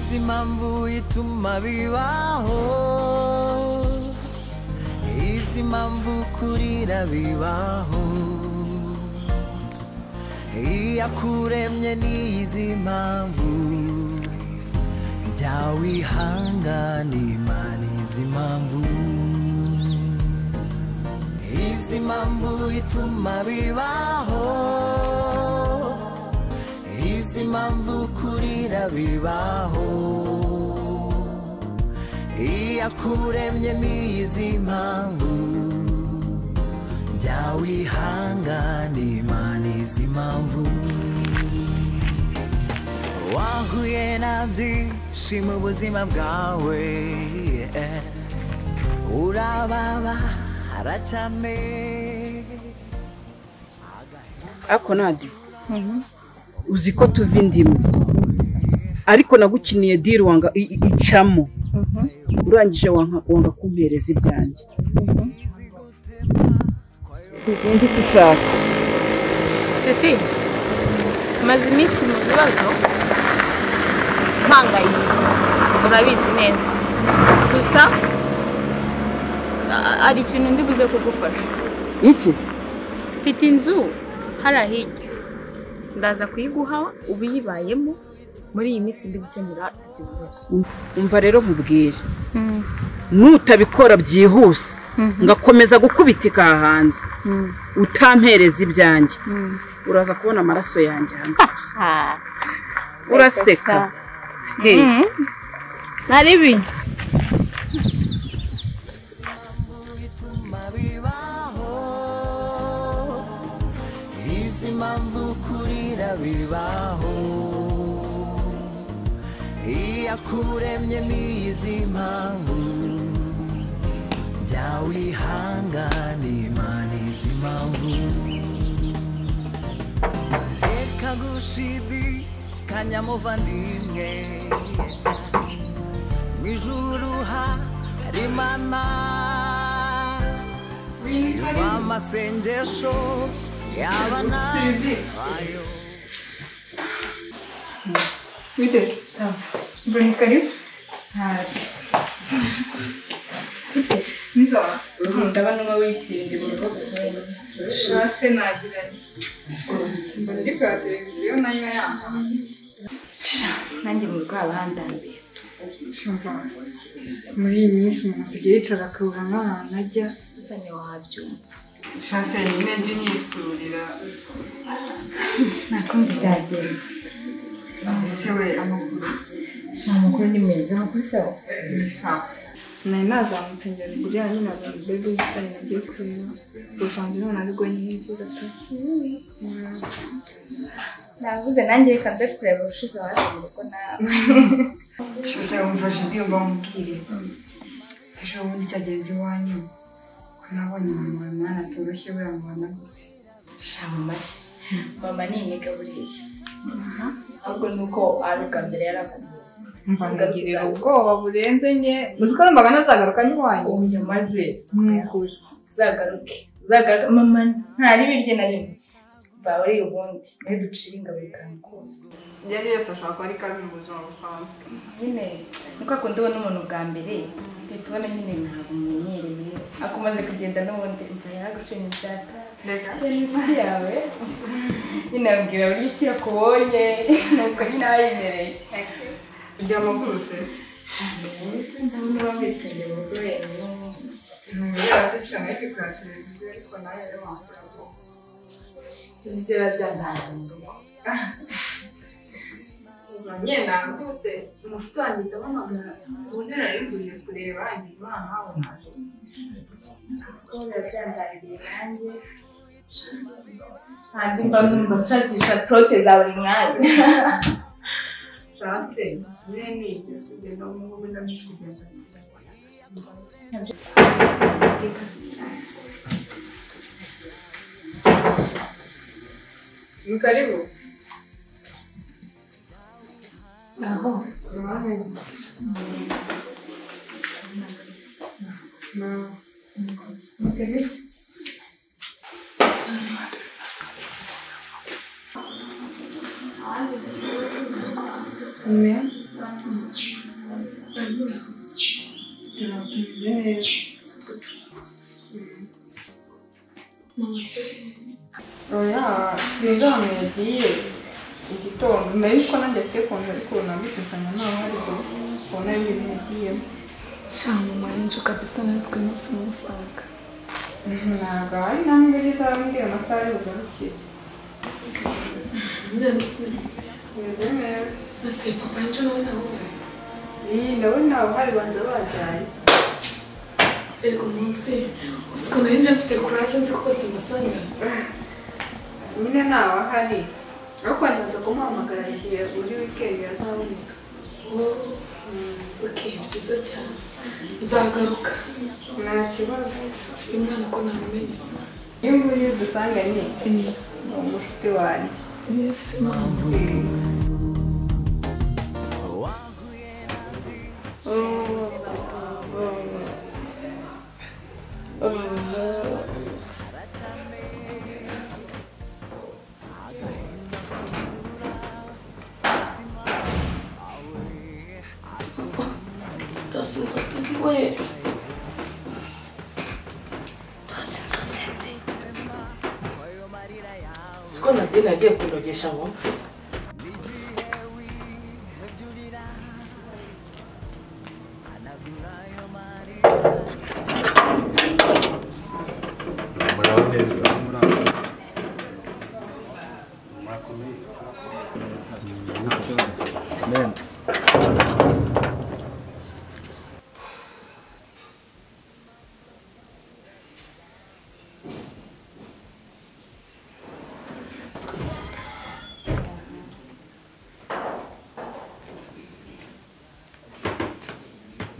si mambo y tuma bibaho izi mpamvu kurira bibaho iyakuremye n'izi mpamvu byawihangana imana izi mpamvu izi mpamvu ituma bibaho izi mpamvu kurira bibaho iyakuremye n'izi mpamvu byawihangana imana izi mpamvu wahuye na byishimo ubuzima bwawe eh. urababa haracyame ariko nadi uzi ko tuva indimu ariko nagukiniye diri wanga i- i- icamo urangije wanga wanga kumpereza ibyanjye sinzi ko ushaka sisi maze iminsi mu bibazo mpangayitse urabizi neza gusa a- hari ikintu ndi buze kugufasha iki mfite inzu hariya hirya ndaza kuyiguha uba uyibayemo muri iyi minsi ndi gukemura ibyo bibazo umva rero nkubwire nutabikora byihuse ngakomeza gukubitika aha hanze utampereza ibyanjye uraza kubona amaraso yanjye hano uraseka Hey, nari ibintu bituma bibaho izi mpamvu kurira bibaho iyakuremye n'izi mpamvu byawihangana imana izi mpamvu reka gushidikanya muvandimwe mu ijuru hari imana Yumva amasengesho y'abana bayo Witeze. Sawa. Mbona karibu. Hashi. Witeze. Nisawa. Ndabona uba witsinze mu rugo gusenga. Shase nagira nti. Mbona ndi kureba televiziyo nayo yanga. nanjye mu rugo haba handambiye Muri iyi minsi umuntu asigaye yicara akabura nk'ahantu ajya. uzanye wabyumva Shase nyine njye unyisurira. nta kundi byagenda Ese we amakuru. nta makuru ni meza amakuru sawa Ni sawa. Nari nazamutse njyana kugira ngo nyine azamutse ibyo yicaye nabyo kureba. Gusanze none ariko nyizi gato. navuze nanjye reka nze kureba ubushize waje mu rugo nawe Shose wumvashe indirimbo mubwire ejo bundi cyagenze iwanyu ko nabonye umuntu wawe mwana atoroshye buriya mubana gusa mu mashyi mama ni imega buriya ahubwo ni uko ari ubwa mbere yarakubuze mbanagirira ubwoba burenze nye uzi ko numvaga nazagaruka n'iwanyu ubu nyamaze mw'ukuri uzagaruke uzagaruke mama ntari biryo na rimwe mva uri ubundi niwe ducira ingabo ikantu kose yari yose ashobora kuba ari kabi mu buzima busanzwe nyine nuko akunda ubona umuntu bwa mbere uhita ubona nyine ntabwo umumenyereye akumaze kugenda n'ubundi mva yaraguciye ibyaka reka iminsi yawe nyine yabwira buri iki yakubonye nuko nyine aba yemereye ryamagurutse niba mbikinze mu rugo wenyine yose shanga ari kuri televiziyo ariko nawe rero wambwira ko ibyo biba byantangiye mu rugo nyine nagutse umushuti wanjye ndamuhamagara ubundi narabiguriye kureba yagize imana nawe naje biba byantangiriye nanjye ntabwo mba numva nshakisha prote za buri mwanya Frase, nini, kugenda mu ngumi ndamije kugenda. Ni karibu. Aho, uruhande. Na, ni karibu. Ni meya? oya sinzona yagiye igitondo nari ko nanjye afite konti ariko nagutse nsanga ntawe hari ko ubona ibintu yagiyemo mama n'inzu kabisa natwe munsi musanga ntabwo hari ntabwo ari za mbwira amasaha yo bugarukire meze neza bose papa n'inzu n'ubundi aho iyi ndabona abahari banza bajyanye yego munsi usiko nari nje mfite kuraje nzi ko bose mbasanga nyine ntawe ahari ariko nza kumuhamagara igihe muri wikendi yazaboneka oke byiza cyane nzagaruka nta kibazo uyu mwana uko namumenyeza iyo nguyu dusanganye ni umushuti wanjye rwose inzozi mbiwe rwose inzozi mbi siko nadine yagiye kundogesha ngo mpfe muraho neza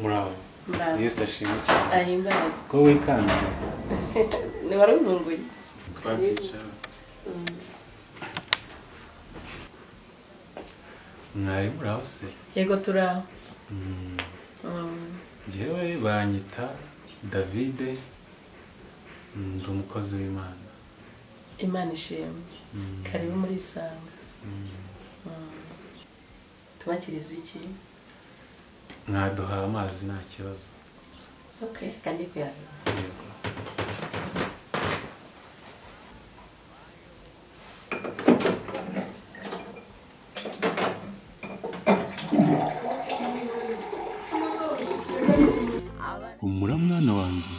muraho yesu ashimwe cyane ari imbazi ko wikanze ni wari ubunguye twakicara mwari muraho se yego turi aho Mm, Mm. njyewe banyita davide Mm, ndi umukozi w'imana imana ishimwe Mm, karibu muri isanga mm. Mm. tubakiriza iki mwaduhaye amazi nta kibazo ok kange kuyaza Yego. humura mwana wanjye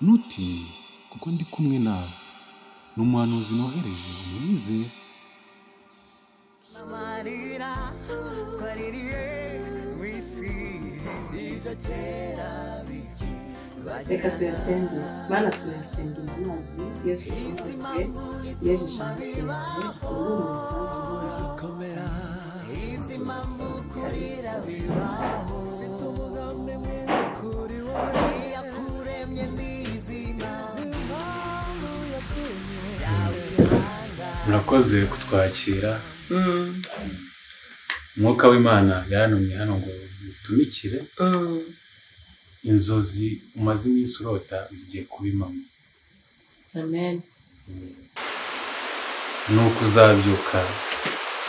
ntutinye kuko ndi kumwe nawe ni umuhanuzi nohereje umwizere amarira twaririye mu isi ibyo kera biki reka tuyasenge mana tuyasenge mu mazi yesu tumaze yejeje amaraso yawe ubu ni umuhanga komera izi mpamvu kurira bibaho mfite umugambi mwiza kuri wowe yakuremye n'izima z'impamvu yakuremye yawe ibanga murakoze kutwakira umwuka w'imana yarantumye hano ngo mutumikire inzozi umaze iminsi urota zigiye kuba impamo amen ni uko uzabyuka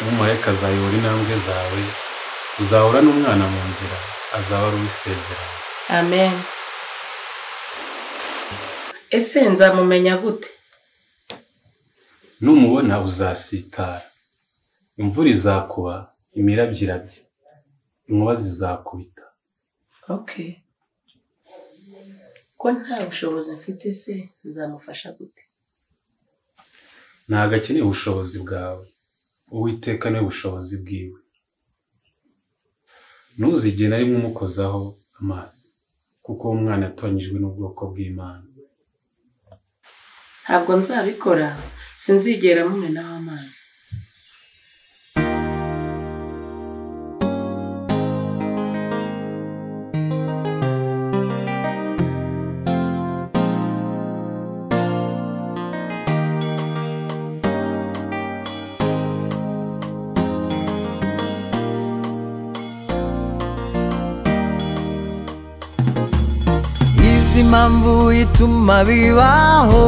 umumarayika azayobora intambwe zawe uzahura n'umwana mu nzira azaba ari uwisezerano amen ese nzamumenya gute numubona uzasitara imvura izakuba imirabyo irabye inkuba zizakubita ok ko nta bushobozi mfite se nzamufasha gute ntabwo akeneye ubushobozi bwawe uwiteka niwe bushobozi bwiwe ntuzigere na rimwe umukozaho amazi kuko uwo mwana yatonyijwe n'ubwoko bw'imana ntabwo nzabikora sinzigera mumenaho amazi izi mpamvu ituma bibaho